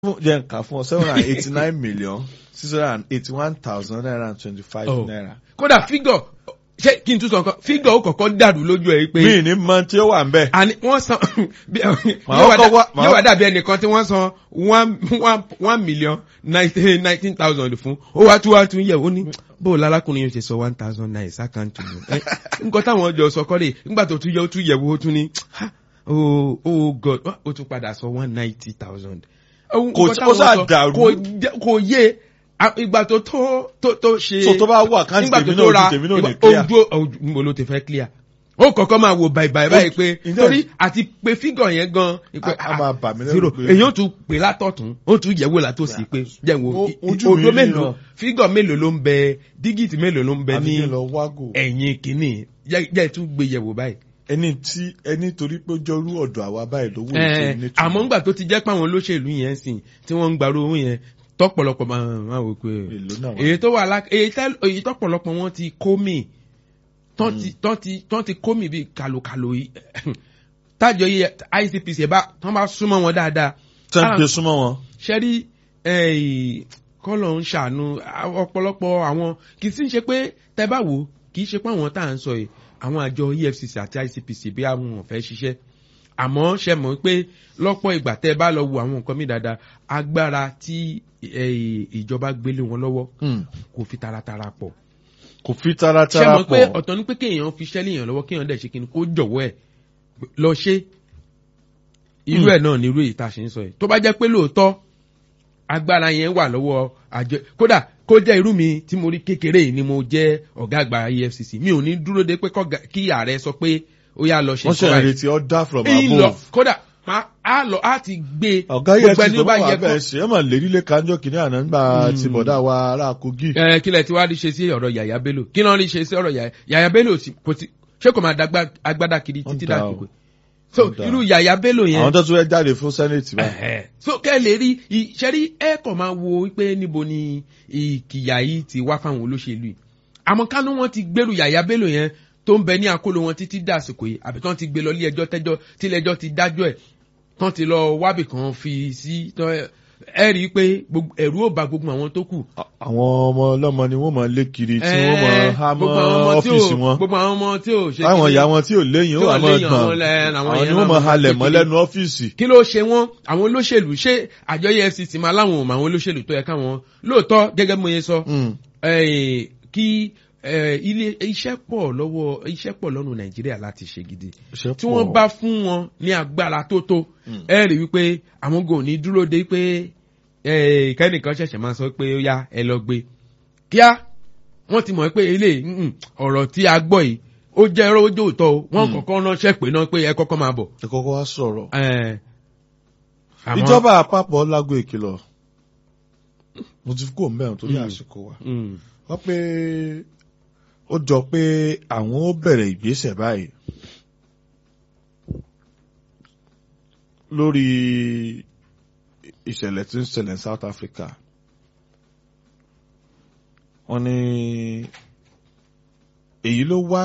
jẹ́ nǹkan fún ọ seven hundred and eighty nine million six hundred and eighty one thousand nine hundred and twenty five Oh. naira. kódà fígọ̀ ṣé kí n tún sọ nǹkan fígọ̀ ó kọ̀kọ́ dàrú lójú ẹ̀ pé mi ní mọ tí ó wà ń bẹ̀. àní wọ́n san bí- Màá yóò wá kọ́kọ́ dà- wá- màá- yóò wá dàbí ẹnìkan tí wọ́n san one one one million nineteen nineteen thousand fún ó wá tún wá tún yẹ̀ ó ní bó o lálákùnrin yóò ṣe sọ one thousand naira sákàǹtì mi Ẹ, nǹkan táwọn ọjọ́ sọ kọ́ lè nígbà tó tún yẹ ó tún yẹ̀ wò ó tún ní ha, oh oh god ó tún padà sọ one ninety thousand. Kò- ó sáà dàrú. kò yé a- ìgbà tó tó tó tó ṣe so tó bá wà káńtì nígbà tèmi tó náà tó ra ojú tèmi náà ní ìgbà- clear. ojú ojú mo ló ti fẹ́ clear ó kọ́kọ́ máa wo báyìí báyìí báyìí pé Ǹjẹ́- torí àti pé fígọ̀ yẹn gan A- a máa bà mí lẹ́rù zero pé- èyí ó tún pè látọ̀tún ó tún yẹ̀wò látòsí pé jẹ́ wo O- i- ojú mi odó rí mélòó náà. fígọ̀ mélòó ló ń bẹ dígìtì mélòó ló ń bẹ àbí ní kí n lọ wágò. ẹ̀yìn kìíní jẹ́ jẹ́ tún gbé yẹ̀wò báyìí. ẹni tí ẹni torí pé ó jọrú ọ̀dọ̀ àwa báyìí lówó Ẹ, ètò nítorí. àmọ́ ńgbà tó ti jẹ́ pé àwọn olóṣèlú yẹn sìn tí wọ́n ń gbarú owó yẹn tọ́pọ̀lọpọ̀ máa máa wò pé èlò náà wà. èyí tó wà lá èyí tẹ́ èyí tọ́pọ̀lọpọ̀ wọn ti kó mi tán ti tán ti tán ti kó mi bíi kàlòkàlò yìí tájọ yìí ICPC ẹ̀ bá tán bá súnmọ́ wọn dáadáa tẹ́ ń Ah, gbé súnmọ́ wọn. ṣẹ́rí kọ́lọ̀ ń ṣàánú à- ọ̀pọ̀lọpọ̀ àwọn kì í sì ń ṣe pé tẹ́ bá wò ó, kì í ṣe pé àwọn tá à ń sọ yìí àwọn àjọ EFCC àti ICPC bí àwọn ò fẹ́ ṣiṣẹ́ àmọ́ ṣe mọ̀ pé lọ́pọ̀ ìgbà tẹ́ bá lọ wo àwọn nǹkan mi dáadáa agbára tí eh, ìjọba gbélé wọn lọ́wọ́ kò fi taratara pọ̀ kò fi ṣe taratara mọ̀ pé pọ̀. ọ̀tọ̀ ni pé kéèyàn fi ṣẹ́lẹ̀ yàn lọ́wọ́ kéèyàn dẹ̀ ṣe kí ni kó jọ̀wọ́ ẹ̀ lọ ṣe irú ẹ̀ náà ni irú èyí tá a ṣe ń sọ yìí tó bá jẹ́ pé lóòótọ́ agbára yẹn wà lọ́wọ́ àjọ kódà kó jẹ́ irú mi tí mo rí kékeré yìí ni mo jẹ́ ọ̀gá àgbà EFCC mi ò ní dúró de pé kọ́gà- kí ààrẹ sọ pé ó yá lọ ṣe wọ́n ṣe nǹkan báyìí. ìrètí order from Ń lọ above. kódà máa á lọ á ti gbé ọ̀gá yẹn gbogbo ti ẹni tó ó bá bá yẹ wà kó bẹ́ẹ̀ ṣe é mọ̀ lérílé kanjọ́ kìíní àná nígbà Hmm. tí bọ̀dá wa ará Kogi. ẹ kílẹ̀ tí wàá rí ṣe sí ọ̀rọ̀ Yàyà Bello kí náà rí ṣe sí ọ̀rọ̀ Yàyà Yàyà Bello sì- kò ti ṣé kò máa dàgbà agbádá kiri Ó títí dà dàgbò o. so Ó dà. irú Yàyà Bello yẹn àwọn tó tún fẹ́ jáde fún senate báyìí. Ẹ̀hẹ̀. so kẹ́ ẹ lè rí ìṣẹ́rí ẹ kàn máa wo pé níbo ni ìkìyà yìí ti wá fáwọn olóṣèlú yìí àmọ́ kánú wọn ti gbèrú Yàyà Bello yẹn tó ń bẹ ní àkóló wọn títí dàsìkò yìí àbí tán ti gbé lọ ilé ẹjọ́ tẹ́jọ́ tílẹ̀ẹjọ́ ti dájọ́ ẹ̀ tán ti lọ wábì kan fi sí tán- ẹ rí i pé gbogbo- ẹ̀rù ò bà gbogbo àwọn tó kù àwọn ọmọ ọlọ́mọ ni wọ́n mọ̀ lé kiri tí wọ́n mọ̀ Ẹ, há mọ́ gbogbo àwọn ọmọ tí ò- ọ́fíìsì wọn. gbogbo àwọn ọmọ tí ò ṣe àwọn kíni- ìyá wọn tí ò léyìn ó tí ò wà mọ́ léyìn àwọn gbọ̀n lẹ- àwọn àwọn yẹn ni náà wọ́n mọ̀ máa halẹ̀ ṣe mọ́ kíni. lẹ́nu ọ́fíìsì. kí ló ṣe wọn àwọn olóṣèlú ṣé àjọ EFCC máa láwọn ò mọ àwọn olóṣèlú tó yẹ káwọn lóòótọ́ gẹ́gẹ́ bí mo yẹ sọ Mm. eh, kí eh, ilé iṣẹ́ pọ̀ lọ́wọ́ iṣẹ́ pọ̀ lọ́nu Nàìjíríà láti ṣe gidi Iṣẹ́ tí pọ̀. wọ́n bá fún wọn ní agbára tó tó Mm. ẹ rí wípé àwọn gò ní dúró de pé eh, kẹ́nìkan ṣẹ̀ṣẹ̀ máa sọ pé ó yá ẹ lọ gbé kíá wọ́n ti mọ̀ pé ilé ọ̀rọ̀ tí a gbọ́ yìí ó jẹ́ ẹ̀rọ ojú òótọ́ o wọ́n Mm. kọ́kọ́ ránṣẹ́ pé náà pé ẹ kọ́kọ́ máa bọ̀. ẹ kọ́kọ́ wá sọ̀rọ̀. Eh, àmọ́- ìjọba àpapọ̀ lágbo ìkìlọ̀ mo ti kó mẹ́rin torí Mm. àsìkò wa. Mm. wọ́n pé ó jọ pé àwọn ó bẹ̀rẹ̀ ìgbésẹ̀ báyìí lórí ìṣẹ̀lẹ̀ tí ń ṣẹlẹ̀ ní South Africa. wọ́n ní èyí ló wá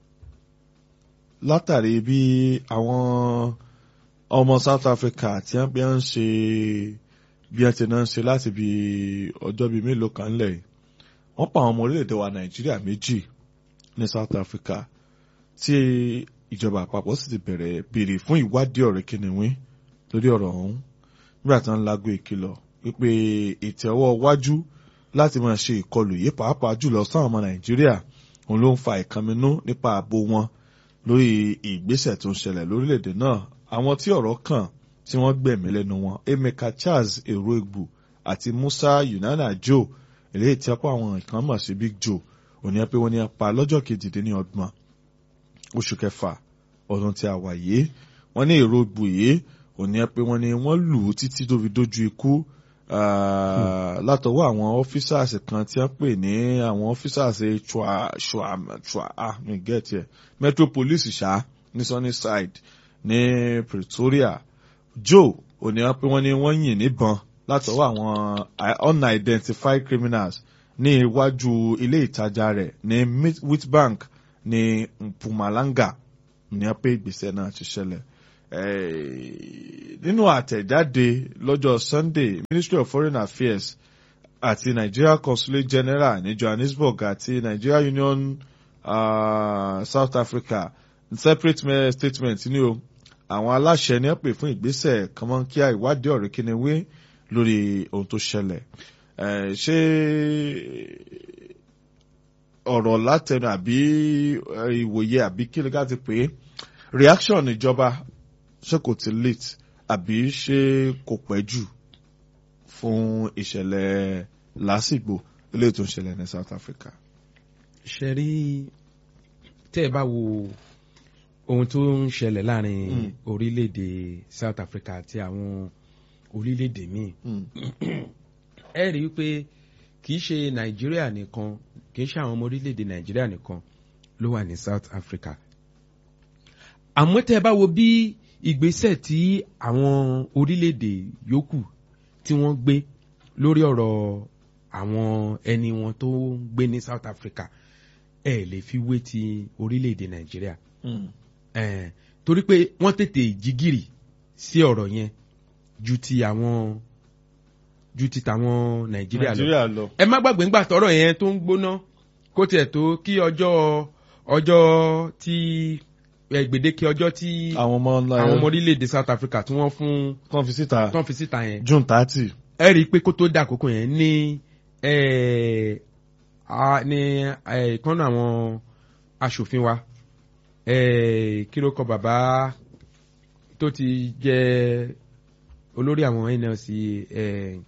látàrí bí àwọn ọmọ South Africa tí wọ́n bí wọ́n ń ṣe bí wọ́n ti náà ń ṣe láti bí ọjọ́ bíi mélòó kan lẹ̀ yìí wọ́n pa àwọn ọmọ orílẹ̀-èdè wa nàìjíríà méjì ní south africa tí ìjọba àpapọ̀ sì ti bẹ̀rẹ̀ béèrè fún ìwádìí ọ̀rẹ́ kìnìún lórí ọ̀rọ̀ ọ̀hún nígbà tí wọ́n ń lago ìkìlọ̀ wípé ètò ọwọ́ iwájú láti máa ṣe ìkọlù yìí pàápàá jùlọ sáwọn ọmọ nàìjíríà òun ló ń fa ìkànnínú nípa ààbò wọn lórí ìgbésẹ̀ tó ń ṣẹlẹ̀ lórílẹ̀‐èdè náà àwọn tí ọ̀rọ̀ kàn tí wọ́n gbẹ̀mí lẹ́nu wọn emeka charles eroegbu àti musa yunana joe eléyìí tí apá àwọn nǹkan mọ̀ sí big joe òní pé wọ́n ní apá lọ́jọ́ kejìdínlọ́gbọ̀n oṣù kẹfà ọdún tí a wà yìí wọ́n ní eroegbu yìí òní pé wọ́n ní wọ́n lù ú títí tó fi dójú ikú ah, látọwọ́ àwọn officers kan tí wọ́n pè ní àwọn officers chua chua chua ah mi get here metro police ṣá ní sunnyside ní pretoria joe òní pé wọ́n ní wọ́n yìn níbọn látọwọ́ àwọn unidentified criminals ní iwájú ilé ìtajà rẹ̀ ní Mid- witbank ní mpumalanga ní pé ìgbésẹ̀ náà ti ṣẹlẹ̀ Eh, nínú àtẹ̀jáde lọ́jọ́ Sunday Ministry of Foreign Affairs àti Nigeria Consulate General ní Johannesburg àti Nigeria Union uh, South Africa separate me- statement ní o àwọn aláṣẹ ní pè fún ìgbésẹ̀ kọ́mọ́nkíá ìwádìí ọ̀rẹ́ kíniwé lórí ohun tó ṣẹlẹ̀ Eh, ṣé ọ̀rọ̀ látẹnu àbí eh, ìwòye àbí kí ló ká ti pè é reaction ìjọba ṣé kò ti late àbí ṣé kò pẹ́ jù fún ìṣẹ̀lẹ̀ lásìgbò ilé tó ń ṣẹlẹ̀ ní South Africa. ṣe rí tẹ́ ẹ bá wo ohun tó ń ṣẹlẹ̀ láàrin Mm. orílẹ̀-èdè South Africa àti àwọn orílẹ̀-èdè míì Mm. ẹ rí i pé kì í ṣe Nàìjíríà nìkan kì í ṣe àwọn ọmọ orílẹ̀-èdè Nàìjíríà nìkan ló wà ní South Africa àmọ́ tẹ́ ẹ bá wo bí ìgbésẹ̀ tí àwọn orílẹ̀-èdè yòókù tí wọ́n gbé lórí ọ̀rọ̀ àwọn ẹni wọn tó ń gbé ní South Africa ẹ lè fi wé ti orílẹ̀-èdè Nàìjíríà Mm. Eh, torí pé wọ́n tètè jígìrì sí ọ̀rọ̀ yẹn ju ti àwọn ju ti tàwọn Nàìjíríà lọ Nàìjíríà lọ. ẹ má gbàgbé ńgbà tọ́rọ̀ yẹn tó ń gbóná kó tiẹ̀ tó kí ọjọ́ ọjọ́ tí ẹ, gbèdéke ọjọ́ tí àwọn ọmọ ńlá àwọn ọmọ orílẹ̀-èdè South Africa tí wọ́n fún kan fi síta tán fi síta yẹn June thirty. ẹ rí i pé kó tó dà àkókò yẹn ní ẹ, a- ní ẹ, ìkànnì àwọn aṣòfin wa ẹ, kí ló kọ bàbá tó ti jẹ olórí àwọn NLC ẹ,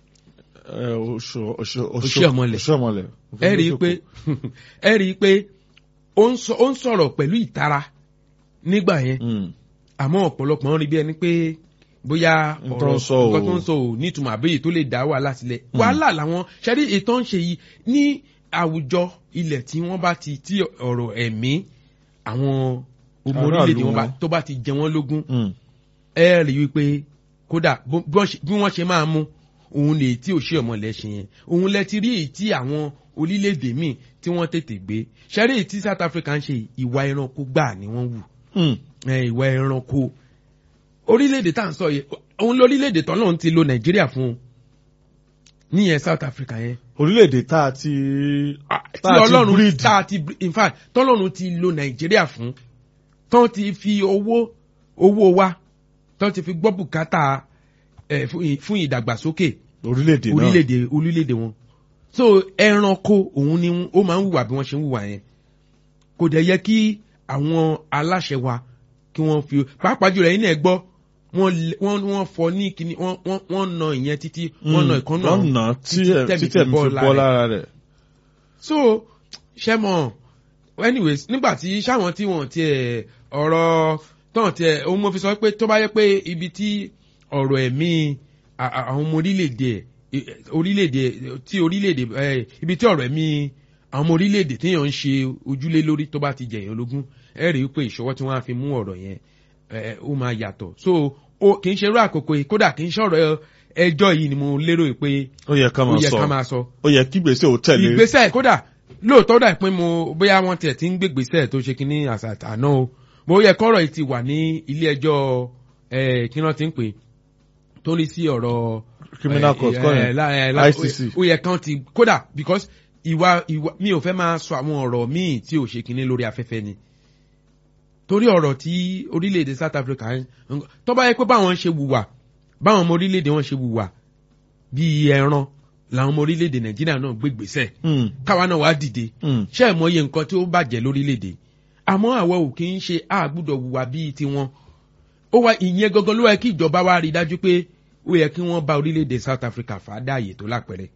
Oshiomhole. Oshiomhole. ẹ rí i pé ẹ rí i pé ó ń sọ- ó ń sọ̀rọ̀ pẹ̀lú ìtara nígbà yẹn Mm. àmọ́ ọ̀pọ̀lọpọ̀ ń rí bí ẹni pé bóyá N tó ọ̀rọ̀ ń sọ ò- nǹkan tó ń sọ ò nítumọ̀ àbẹ́yẹ tó lè dá wàhálà sílẹ̀ wàhálà làwọn ṣẹ́rí ètò ń ṣe yìí ní àwùjọ ilẹ̀ tí wọ́n bá ti tí ọ̀rọ̀ ẹ̀mí àwọn ọmọ Aráàlú orílẹ̀-èdè wọn bá- wọn. tó bá ti jẹ wọ́n lógún Mm. ẹ rí i wípé kódà bó- bí wọ́n ṣe- bí wọ́n ṣe máa mú òun lè tí ò ṣe ọmọlẹ̀ ṣe yẹn òun lẹ ti rí èyí tí àwọn orílẹ̀-èdè míì tí wọ́n tètè gbé ṣẹ́rí èyí tí South Africa ń ṣe ìwà ẹranko gbà ni wọ́n wù Mm. ẹ, ìwà ẹranko orílẹ̀-èdè tá à ń sọ yìí òun lórílẹ̀-èdè tọ́lọ́run ti lo Nàìjíríà fún un níyẹn South Africa yẹn orílẹ̀-èdè tá a ti tí tá a ti Ọlọ́run breed. tá a ti bre- in fact tọ́lọ́run ti lo Nàìjíríà fún tán ti fi owó owó wa tán ti fi gbọ́ bùkátà ẹ̀ fún ì- fún ìdàgbàsókè orílẹ̀-èdè náà. orílẹ̀-èdè orílẹ̀-èdè wọn so ẹranko òun ni ó máa ń hùwà bí wọ́n ṣe ń hùwà yẹn kò dẹ̀ yẹ kí àwọn aláṣẹ wa kí wọ́n fi pàápàá jùlọ ẹ̀yin náà gbọ́ wọ́n lẹ- wọ́n wọ́n fọ ní kíní wọ́n wọ́n wọ́n na ìyẹn títí wọ́n na ìkànnà wọ́n nà tí ẹ̀- tí tẹ̀mí fi bọ́ lára rẹ̀. so ṣe mọ anyways nígbà tí sáwọn tí wọn tiẹ̀ ọ̀rọ̀ tán tiẹ̀ òun mo fi sọ pé tó bá yẹ pé ibi tí ọ̀rọ̀ ẹ̀mí a- a- àwọn ọmọ orílẹ̀-èdè ẹ̀, orílẹ̀-èdè tí orílẹ̀-èdè ẹ̀, ibi tí ọ̀rọ̀ ẹ̀mí àwọn ọmọ orílẹ̀-èdè téèyàn ń ṣe ojúlé lórí tó bá ti jẹ̀yàn lógún ẹ rí i pé ìṣọwọ́ tí wọ́n á fi mú ọ̀rọ̀ yẹn ẹ̀, ó máa yàtọ̀ so ó kì í ṣe irú àkókò yìí kódà kì í ṣọ̀rọ̀ ẹjọ́ yìí ni mo lérò pé ó yẹ ká ó máa yẹ sọ ká máa sọ ó yẹ kí gbèsè ò tẹ̀lé. ìgbésẹ̀ kódà lóòótọ́ dà pé mo bóyá wọ́n tiẹ̀ ti ń gbégbèsẹ̀ tó ṣe kínní àṣà àná o mo yẹ kọ́rọ̀ yìí ti wà ní ilé ẹjọ́ ẹ̀ kí wọ́n ti ń pè tó ní sí ọ̀rọ̀ criminal ẹ̀, court ẹ̀, kọ́ yẹn la- ẹ̀, la- ICC. ó yẹ kán ti kódà because ìwà ìwà mi ò fẹ́ máa sọ àwọn ọ̀rọ̀ míì tí ò ṣe kínní lórí afẹ́fẹ́ ni torí ọ̀rọ̀ tí orílẹ̀-èdè South Africa ń tó bá yẹ pé báwọn ṣe wùwà báwọn ọmọ orílẹ̀-èdè wọn ṣe wùwà bíi ẹran làwọn ọmọ orílẹ̀-èdè Nàìjíríà náà gbégbèsẹ̀ Mm. káwa náà wá dìde Mm. ṣé ẹ mọye nǹkan tí ó bàjẹ́ lórílẹ̀‐èdè àmọ́ àwa ò kì í ṣe àgbúdọ̀ wùwà bíi tiwọn ó wá ìyẹn gangan ló wá kí ìjọba wa rí i dájú pé ó yẹ kí wọ́n bá orílẹ̀‐èdè South Africa fà á dáàyè tó lápẹ̀rẹ̀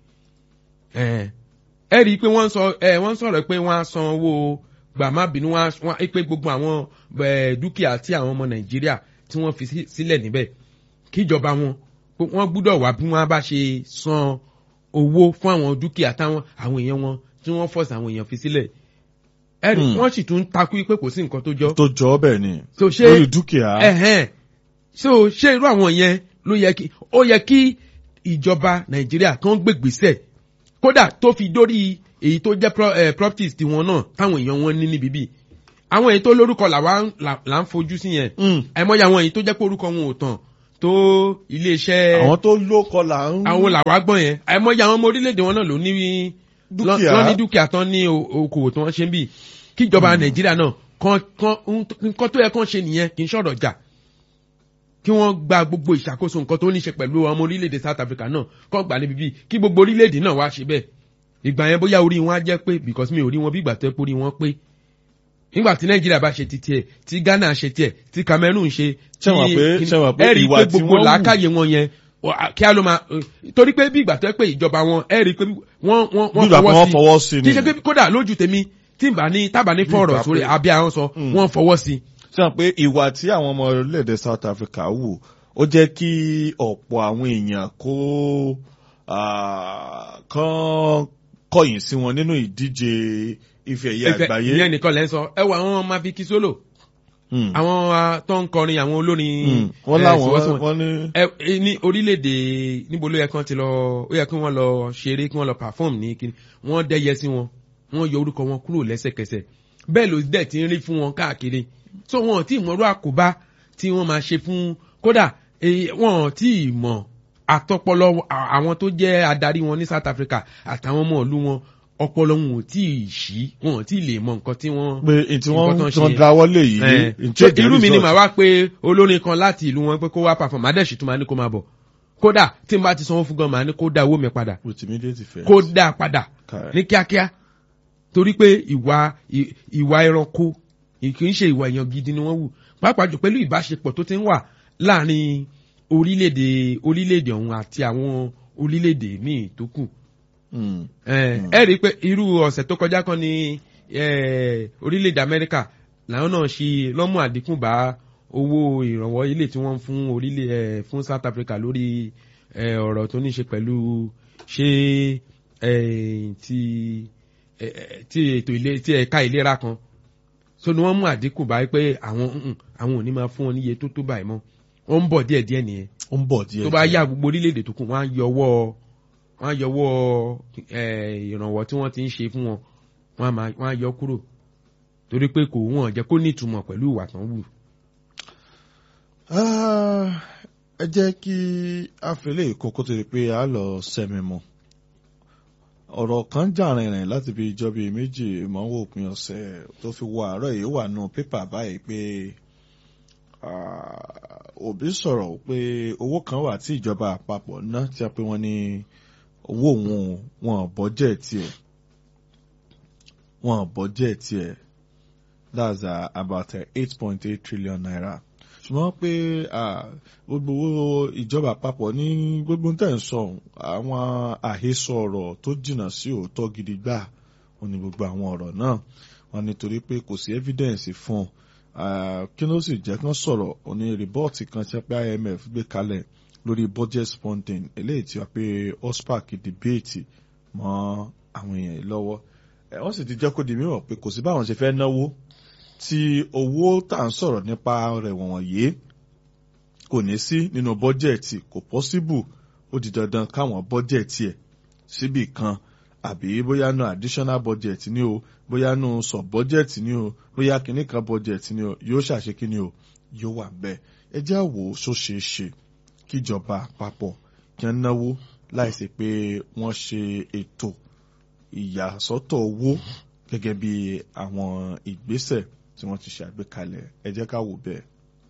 ẹ ẹ rí i pé wọ́n sọ ẹ wọ́n sọ̀rọ̀ pé wọ́n á san owó gbàmábìnú wọn á- wọ́n á pé gbogbo àwọn ẹ, dúkìá tí àwọn ọmọ Nàìjíríà tí wọ́n fi sí- sílẹ̀ níbẹ̀ kíjọba wọn pé wọ́n gbúdọ̀ wá bí wọ́n bá ṣe san owó fún àwọn dúkìá táwọn àwọn èèyàn wọn tí wọ́n fọ́ọ̀sì àwọn èèyàn fi sílẹ̀ ẹ̀rí Hmm. wọ́n sì tún ń takú pé kò sí nǹkan tó jọ tó jọ ọ́ bẹ́ẹ̀ ni so ṣé lórí dúkìá. ẹ̀hẹ́n so ṣé irú àwọn yẹn ló yẹ kí ó yẹ kí ìjọba Nàìjíríà kan gbègbèsẹ̀ kódà tó fi dórí èyí tó jẹ́ pro- eh, properties tiwọn náà táwọn èèyàn wọn ní níbí bí àwọn èyí tó lórúkọ làwa ń- là là ń fojú sí yẹn Mm. àìmọye àwọn èyí tó jẹ́ pé orúkọ wọn ò tàn tó iléeṣẹ́ àwọn tó lókọ là ń. àwọn làwa gbọ́n yẹn àìmọye àwọn ọmọ orílẹ̀-èdè wọn náà ló ní Dúkìá. lọ́ ní dúkìá tán ní o- okòwò tí wọ́n ṣe ń bì kíjọba nàìjíríà náà kan kan nǹkan tó yẹ kán ṣe nìyẹn kì í ṣọ̀rọ̀ jà kí wọ́n gba gbogbo ìṣàkóso nǹkan tó ní ṣe pẹ̀lú ọmọ orílẹ̀-èdè South Africa náà kọ́ gbà níbi bíi kí gbogbo orílẹ̀-èdè náà wá ṣe bẹ́ẹ̀ ìgbà yẹn bóyá orí wọn á jẹ́ pé because mi ò rí wọn bí ìgbà tó yẹ pé orí wọn pé nígbà tí Nàìjíríà bá ṣe ti tiẹ̀ tí Ghana ṣe tiẹ̀ tí Cameroon ṣe Ṣé wọ́n pé- tí- ṣé wọ́n pé ẹ rí i ìwà pé tí gbogbo wọ́n wù- làákàyè wọn yẹn wà- kí á ló máa torí pé bí ìgbà tó yẹ pé ìjọba wọn ẹ rí i pé wọ́n wọ́n Bí ìgbà pé wọ́n fọwọ́ sí kì í ni. ṣe pé kódà lójú tèmi tí n bá ní tábà ní fọ̀rọ̀ ìgbà sórí pé- abẹ́ àwọn sọ Mm. wọ́n fọwọ́ sí sọ pé ìwà tí àwọn ọmọ orílẹ̀-èdè South Africa wù ó jẹ́ kí ọ̀pọ̀ àwọn èèyàn kó ah, kán kọ̀yìn sí wọn nínú ìdíje ife ẹ̀yẹ Ìfẹ́- àgbáyé. ìyẹn nìkan lẹ́ ń sọ ẹ wo àwọn Maviki Solo Mm. àwọn ah, tó ń kọrin àwọn olórin Mm. wọ́n eh, láwọn sọ̀wọ́sọ̀wọ́. wọ́n ní. ẹ ẹ, ní orílẹ̀-èdè níbo ló yẹ kí wọ́n ti lọ ó yẹ kí wọ́n lọ ṣeré kí wọ́n lọ perform ní kíni wọ́n dẹ́yẹ sí wọn wọ́n yọ orúkọ wọn kúrò lẹ́sẹ̀kẹsẹ̀ bẹ́ẹ̀ ló dẹ̀ ti ń rí fún wọn káàkiri so wọn ò tí ì mọ̀rú àkóbá tí wọ́n máa ṣe fún kódà eh, wọn ò tí ì mọ̀ àtọpọlọ à- àwọn tó jẹ́ adarí wọn ní South Africa àtàwọn ọmọ ìlú wọn ọpọlọ wọn ò tí ì ṣí wọn ò tí ì lè mọ nǹkan tí wọ́n pé n tí wọ́n nǹkan tó ń tí wọ́n ṣe. dáwọ́ lé yìí. Eh, n tí so ó jẹ́ irú mi ni result. màá wá pé olórin kan láti ìlú wọn pé kó wá perform adẹ́sì tó máa ní kó máa bọ̀ kódà tí n bá ti sanwó fún gan màá ní kó dá owó mi padà with immediate effect. kó dá padà Correct. ní kíákíá torí pé ìwà ì- ìwà ẹranko kì í ṣe ìwà èèyàn gidi ni wọ́n wù pàápàá jù pẹ̀lú ìbáṣepọ̀ tó ti ń wà láàrin orílẹ̀-èdè orílẹ̀-èdè ọ̀hún àti àwọn orílẹ̀-èdè míì tó kù Mm. ẹ Mm. ẹ rí i pé irú ọ̀sẹ̀ tó kọjá kan ní eh, orílẹ̀-èdè Amẹ́ríkà làwọn náà ṣe lọ́mú àdínkù bá owó ìrànwọ́ ilé tí wọ́n ń fún orílẹ̀ eh, fún South Africa lórí eh, ọ̀rọ̀ tó ní ṣe pẹ̀lú ṣé eh, ti eh, eh, ti ètò ilé ti ẹ̀ka ìlera kan so ni wọ́n mú àdínkù báyìí pé àwọn mm, àwọn ò ní máa fún wọn níye tó tó báyìí mọ́ wọ́n ń bọ̀ díẹ̀díẹ̀ nìyẹn ó ń bọ̀ díẹ̀. tó bá díẹ̀. yá gbogbo orílẹ̀-èdè tó kù wọ́n á yọwọ́ wọ́n á yọwọ́ eh, ìrànwọ́ tí wọ́n ti ń ṣe fún wọn wọ́n á máa- wọ́n á yọ kúrò torí pé kò wọ́n jẹ́ kó ní ìtumọ̀ pẹ̀lú ìwà tán wù. Ah, ẹ jẹ́ kí a fi lè kókó tó di pé a lọ sẹ́mi mọ́ ọ̀rọ̀ kan jà rìnrìn láti bí ijọ́ bíi méjì ìmọ̀wó òpin ọ̀sẹ̀ tó fi wọ àárọ̀ yìí wà nù pépà báyìí pé ah, Òbí sọ̀rọ̀ pé owó kan wà tí ìjọba àpapọ̀ ná tí a pé wọ́n ní owó òun wọn bọ́jẹ̀ tiẹ̀ wọn bọ́jẹ̀ tiẹ̀ that's uh, about eight point eight trillion naira ṣùgbọ́n pé ah, gbogbo owó ìjọba àpapọ̀ ní gbogbo tẹ̀ ń sọ àwọn àhesọ ọ̀rọ̀ tó jìnnà sí òótọ́ gidi gbà wọn ni gbogbo àwọn ọ̀rọ̀ náà wọn nítorí pé kò sí evidence fún un kí ló sì jẹ́ kán sọ̀rọ̀ òní rìbọ́ọ̀tì kan tí wọ́n pé IMF gbé kalẹ̀ lórí budget spending eléyìí tí wọ́n pé OSPAC debate mọ́ àwọn èèyàn yìí lọ́wọ́ ẹ̀ wọ́n sì ti jẹ́ kó di mímọ̀ pé kò sí báwọn ṣe fẹ́ náwó tí owó tá à ń sọ̀rọ̀ nípa rẹ̀ wọ̀nyí kò ní sí nínú bọ́jẹ̀tì kò pọ́síbù ó di dandan káwọn bọ́jẹ̀tì ẹ̀ síbì kan àbí bóyá nu additional budget ni o bóyá nu sub budget ni o bóyá kìíní kan budget ni o yóò ṣàṣe kíni o yóò wà bẹ́ẹ̀ ẹ jẹ́ àwò sóṣe ṣe kíjọba àpapọ̀ kí wọ́n náwó láìsí pé wọ́n ṣe ètò ìyàsọ́tọ̀ owó gẹ́gẹ́ bí àwọn ìgbésẹ̀ tí wọ́n ti ṣe àgbékalẹ̀ ẹ jẹ́ ká wò bẹ́ẹ̀.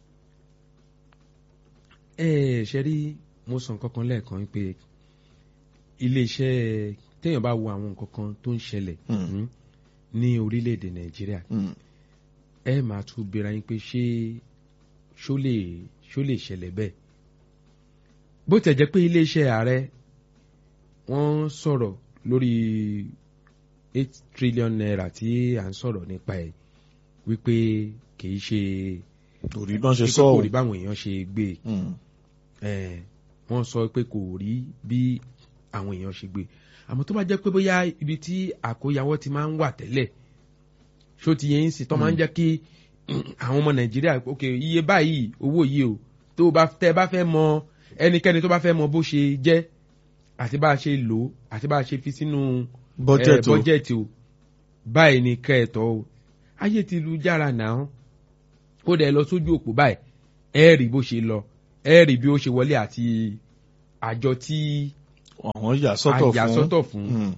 ẹ ṣe rí mo sọ nǹkan kan lẹ́ẹ̀kan pé iléeṣẹ́ téèyàn bá wo àwọn nǹkan kan tó ń ṣẹlẹ̀ Mm. ní orílẹ̀-èdè nàìjíríà Mm. ẹ máa tún bèèrè yín pé ṣé ṣó lè ṣó lè ṣẹlẹ̀ bẹ́ẹ̀ bó tẹ̀ jẹ́ pé iléeṣẹ́ ààrẹ wọ́n sọ̀rọ̀ lórí eight trillion naira tí à ń sọ̀rọ̀ nípa ẹ̀ wípé kì í ṣe torí bọ́n ṣe wípé sọ kò ọ́ rí báwọn èèyàn ṣe gbé e Mm. Eh, wọ́n sọ pé kò rí bí àwọn èèyàn ṣe gbé àmọ́ tó bá jẹ́ pé bóyá ibi tí àkóyawọ́ ti máa ń wà tẹ́lẹ̀ ṣó ti yẹn ń sìn tó máa ń jẹ́ kí àwọn ọmọ nàìjíríà ok iye báyìí owó yìí o tó bá tẹ́ bá fẹ́ mọ ẹnikẹ́ni tó bá fẹ́ mọ bó ṣe jẹ́ àti bá a ṣe lò ó àti bá a ṣe fi sínú budget o bọ́jẹ̀tì o báyìí ni kẹ́ẹ̀tọ́ o ayé ti lu jára náà ó dẹ̀ lọ sójú òpó báyìí ẹ rí bó ṣe lọ ẹ rí bí ó ṣe wọlé àti àjọ tí àwọn yà sọ́tọ̀ fún àyà sọ́tọ̀ fún Mm.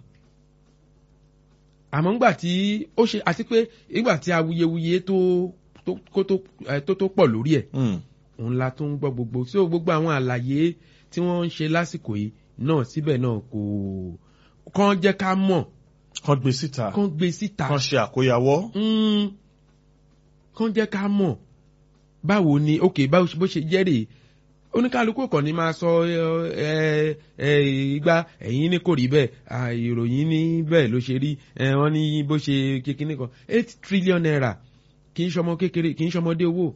àmọ́ ńgbà tí ó ṣe àti pé ìgbà tí awuyewuye tó tó kó tó ẹ, tó tó pọ̀ lórí ẹ̀ Mm. òun la tó ń gbọ́ gbogbo sí gbogbo àwọn àlàyé tí wọ́n ń ṣe lásìkò yìí náà síbẹ̀ náà kò kàn jẹ́ ká mọ̀ kàn gbé síta kàn gbé síta kàn ṣe àkóyawọ́. Mm, kàn jẹ́ ká mọ̀ báwo ni ok báwo bó ṣe jẹ́ rèé oníkálukú kàn ní máa sọ ẹ ẹ igba ẹ̀yin ní kò rí bẹ́ẹ̀ à, ìròyìn ní bẹ́ẹ̀ ló ṣe rí ẹ wọ́n ní bó ṣe kékeré kan eight trillion naira kì í ṣọmọ kékeré kì í ṣọmọdé owó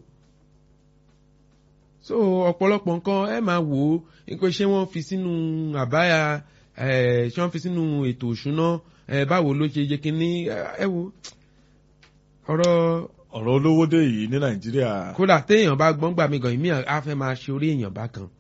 so ọ̀pọ̀lọpọ̀ nǹkan ẹ máa wò ó nípa ṣé wọ́n fi sínú àbáyà ẹ ṣé wọ́n fi sínú ètò òṣùná ẹ báwo ló ṣe yẹ kí ní ẹ wo ọ̀rọ̀ ọ̀rọ̀ olówó dé yìí ní nàìjíríà kódà téèyàn bá gbọ́n gbà mí gan ìmí á fẹ́ máa ṣe orí èèyàn bá kan.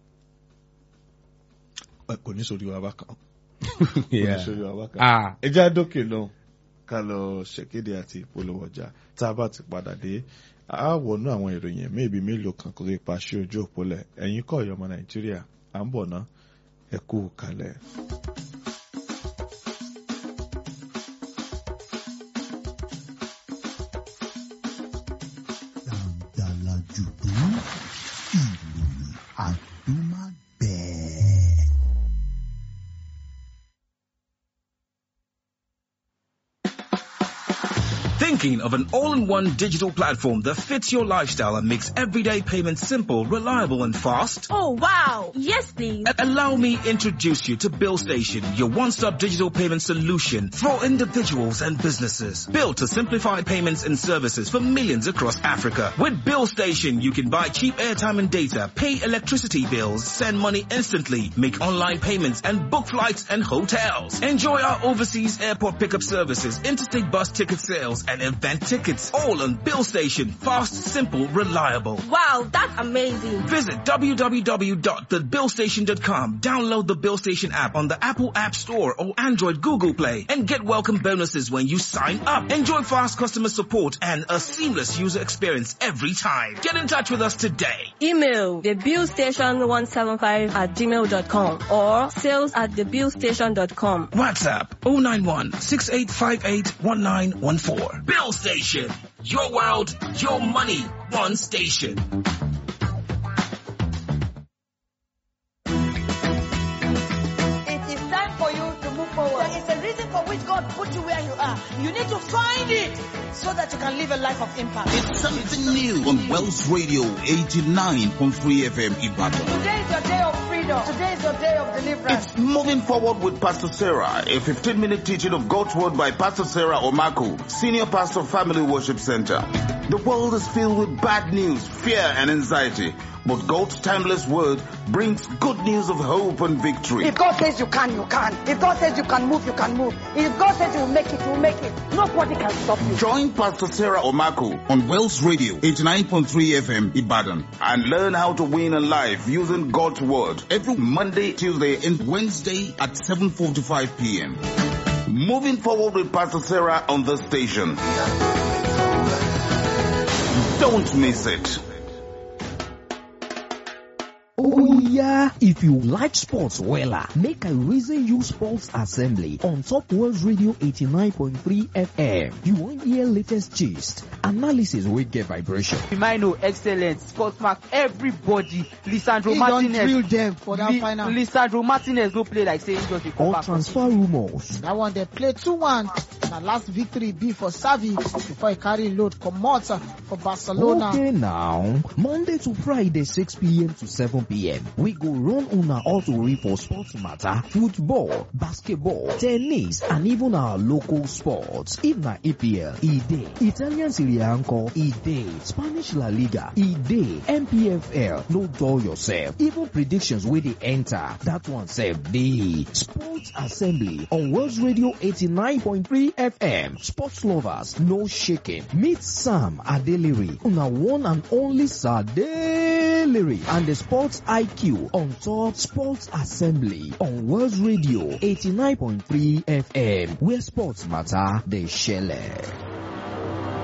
ẹ, kò ní sórí wa bákan kò ní sórí wa bákan. Ah, ẹ já dókè náà ká lọ ṣèkéde àti ìpolówó ọjà tá a bá ti padà dé a wọnú àwọn ìròyìn méèbí mélòó kan kó lè pa sí ojú òpólẹ̀ ẹ̀yin kọ́ ọ̀yọ́ ọmọ nàìjíríà à ń bọ̀ ná ẹ kú kalẹ̀. dàǹdàlà jùdú ìròyìn àdúmágbẹ̀ẹ́. Thinking of an all-in-one digital platform that fits your lifestyle and makes everyday payments simple, reliable and fast? Oh wow! Yes, please. A- Allow me introduce you to Bill Station, your one-stop digital payment solution for individuals and businesses. Built to simplify payments and services for millions across Africa. With Bill Station, you can buy cheap airtime and data, pay electricity bills, send money instantly, make online payments and book flights and hotels. Enjoy our overseas airport pickup services, interstate bus ticket sales and event tickets. All on Bill Station. Fast, simple, reliable. Wow, that's amazing. Visit www.thebillstation.com. Download the Bill Station app on the Apple App Store or Android Google Play and get welcome bonuses when you sign up. Enjoy fast customer support and a seamless user experience every time. Get in touch with us today. Email thebillstation175 at gmail.com or sales at thebillstation.com. WhatsApp 091 6858 1914. Bill Station. Your world, your money, one station. It is time for you to move forward. There is a reason for which God put you where you are. You need to find it so that you can live a life of impact. It's something new on Wells Radio 89.3 FM Ibadan. Today is your day of freedom. Today is your day of deliverance. It's moving forward with Pastor Sarah, a 15 minute teaching of God's word by Pastor Sarah Omako, Senior Pastor of Family Worship Center. The world is filled with bad news, fear and anxiety, but God's timeless word brings good news of hope and victory. If God says you can, you can. If God says you can move, you can move. If God says you will make it, you will make it. Nobody can stop you. Join Pastor Sarah Omako on Wells Radio 89.3 FM Ibadan and learn how to win in life using God's word every Monday, Tuesday and Wednesday at 7.45 p.m. Moving forward with Pastor Sarah on the station. Don't miss it. Oh yeah, if you like sports wella, make I reason you sports assembly on Top World Radio 89.3 FM. You want hear latest gist, analysis wey get vibration. Firmino excellent sport mark everybody lisandro He don martinez drill them for that Li- final. lisandro martinez no play like say he just dey come Or back from transfer rumors. That one they play 2-1. Na last victory be for Savi before he carry load comot for Barcelona. Okay now, Monday to Friday 6 p.m. to 7 p.m. We go run una auto for sports matter, football, basketball, tennis, and even our local sports. If na EPL, e dey. Italian Serie A nko, e dey. Spanish La Liga, e dey. MPFL, no dull yourself. Even predictions wey dey enter, that one sef dey. Sports Assembly on World Radio 89.3 FM. Sports lovers, no shaking. Meet Sam Adeliri, una one and only Sadeliri, and the Sports IQ on top Sports Assembly on World Radio 89.3 FM, where sports matter, they share.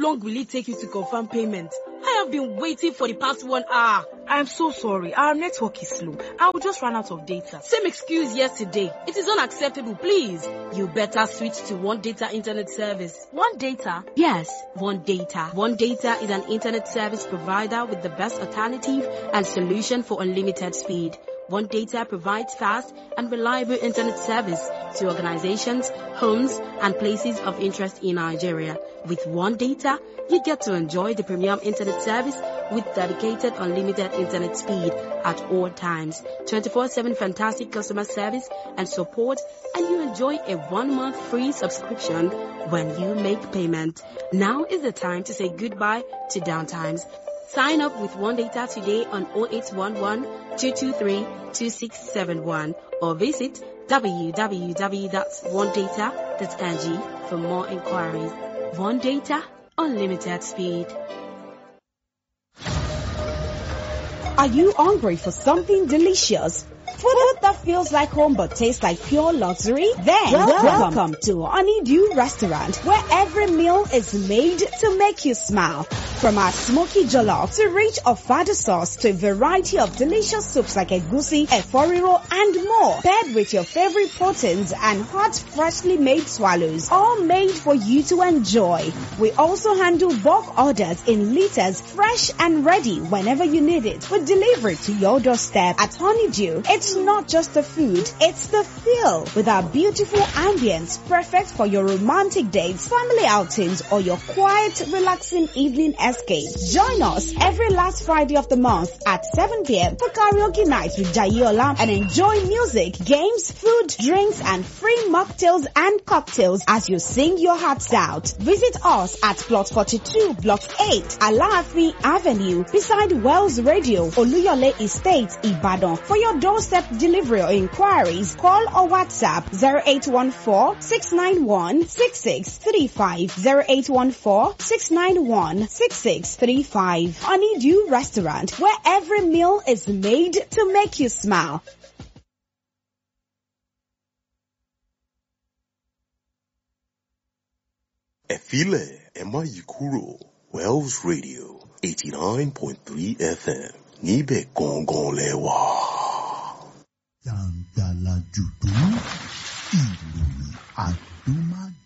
long will it take you to confirm payment? I have been waiting for the past one hour. I'm so sorry. Our network is slow. I will just run out of data. Same excuse yesterday. It is unacceptable, please. You better switch to One Data Internet Service. One Data? Yes, One Data. One Data is an internet service provider with the best alternative and solution for unlimited speed. One Data provides fast and reliable internet service to organizations, homes, and places of interest in Nigeria. With One Data, you get to enjoy the premium internet service with dedicated unlimited internet speed at all times, 24-7 fantastic customer service and support, and you enjoy a one-month free subscription when you make payment. Now is the time to say goodbye to downtimes. Sign up with One Data today on 0811 223 2671 or visit www.onedata.ng for more inquiries. One Data, unlimited speed. Are you hungry for something delicious? Food that feels like home but tastes like pure luxury? Then welcome, welcome to Honeydew Restaurant where every meal is made to make you smile. From our smoky jollof to rich ofada sauce to a variety of delicious soups like egusi, eforiro and more. Paired with your favorite proteins and hot freshly made swallows. All made for you to enjoy. We also handle bulk orders in liters fresh and ready whenever you need it. We deliver it to your doorstep at Honeydew. It's not just the food, it's the feel with our beautiful ambience perfect for your romantic dates, family outings or your quiet, relaxing evening escape. Join us every last Friday of the month at 7 p.m. for karaoke night with Jayola and enjoy music, games, food, drinks and free mocktails and cocktails as you sing your hearts out. Visit us at plot 42 block 8 Alaafin Avenue beside Wells Radio Oluyole Estate Ibadan. For your doorstep delivery or inquiries, call or WhatsApp 0814 691 6635 0814 691 6635 Honeydew Restaurant where every meal is made to make you smile. ẹ filẹ̀ ẹ má yí kúrò Wells Radio eighty nine point three FM níbẹ̀ gangan lẹ wà. jàǹdàlà jùdú ìròyìn àdúmá